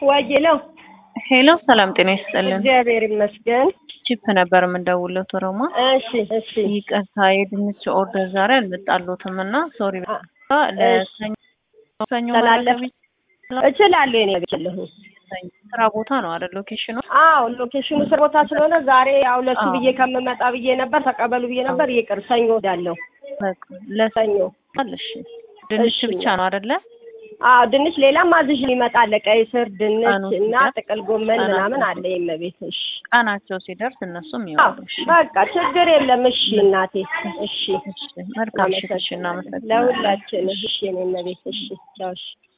ወዬ ነው። ሄሎ ሰላም ጤና ይስጥልን። እግዚአብሔር ይመስገን። ቺፕ ነበር የምንደውለው ቶሮማ። እሺ እሺ ይቅርታ የድንች ኦርደር ዛሬ አልመጣሎትም እና ሶሪ ለሰኞ ሰኞ ተላለፈ መረከብ እችላለሁ። የኔ ቤትለሁ ይችላል። ስራ ቦታ ነው አይደል ሎኬሽኑ? አዎ ሎኬሽኑ ስር ቦታ ስለሆነ ዛሬ ያው ለሱ አዎ። ብዬ ከምመጣ ብዬ ነበር ተቀበሉ ብዬ ነበር። ይቅር ሰኞ እሄዳለሁ። በቃ ለሰኞ ሰኞ እሺ። ድንች እሺ። ብቻ ነው አይደለ? አዎ ድንች ሌላም አዝዥ ይመጣል። ቀይ ስር፣ ድንች ቀኑ እና ሲደርስ ጥቅል ጎመን ቀናቸው ምናምን አለ የመቤትሽ። ቀናቸው ሲደርስ እነሱም አዎ ይወጡ። እሺ በቃ ችግር የለም። እሺ እናቴ እሺ እሺ መልካም እሺ። እሺ እናመሰግናለን። ለሁላችን እሺ የኔ እመቤት እሺ ቻው እሺ